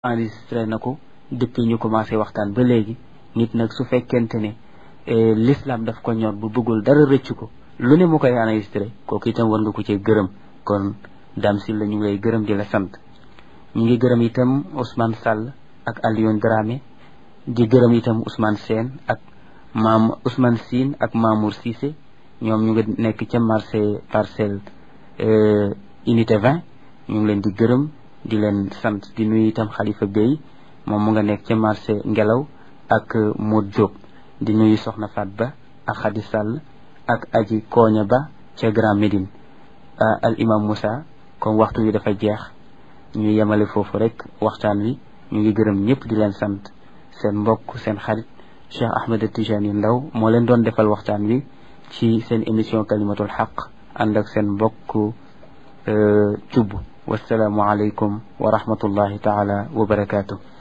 enregistré na ko depuis ñu commencé waxtaan ba léegi nit nag su fekkente ne l'islam daf ko ñor bu bëggul dara rëcc ko lu ne mu koy enregistré kooku itam war nga ko cee gërëm kon Dame Sylla ñu ngi lay gërëm di la sant ñu ngi gërëm itam Ousmane Sall ak Alioune Dramé di gërëm itam Ousmane Sène ak maam Ousmane Sine ak Mamour Cissé ñoom ñu ngi nekk ca marché parcelle unité 20 ñu ngi leen di gërëm di leen sant di nuyu itam Khalifa Bey moom mu nga nekk ca marché ngelaw ak Modou Diop di nuyu Soxna Fat Ba ak Khady Sall ak Aji Koña Ba ca Grand Médine al imam Moussa comme waxtu wi dafa jeex ñu yemale foofu rek waxtaan wi ñu ngi gërëm ñëpp di leen sant seen mbokk seen xarit Cheikh Ahmed Tijani Ndaw moo leen doon defal waxtaan wi ci seen émission kalimatul xaq ànd ak seen mbokk cubb wasalaamu aleykum wa rahmatullahi taala wa barakaatu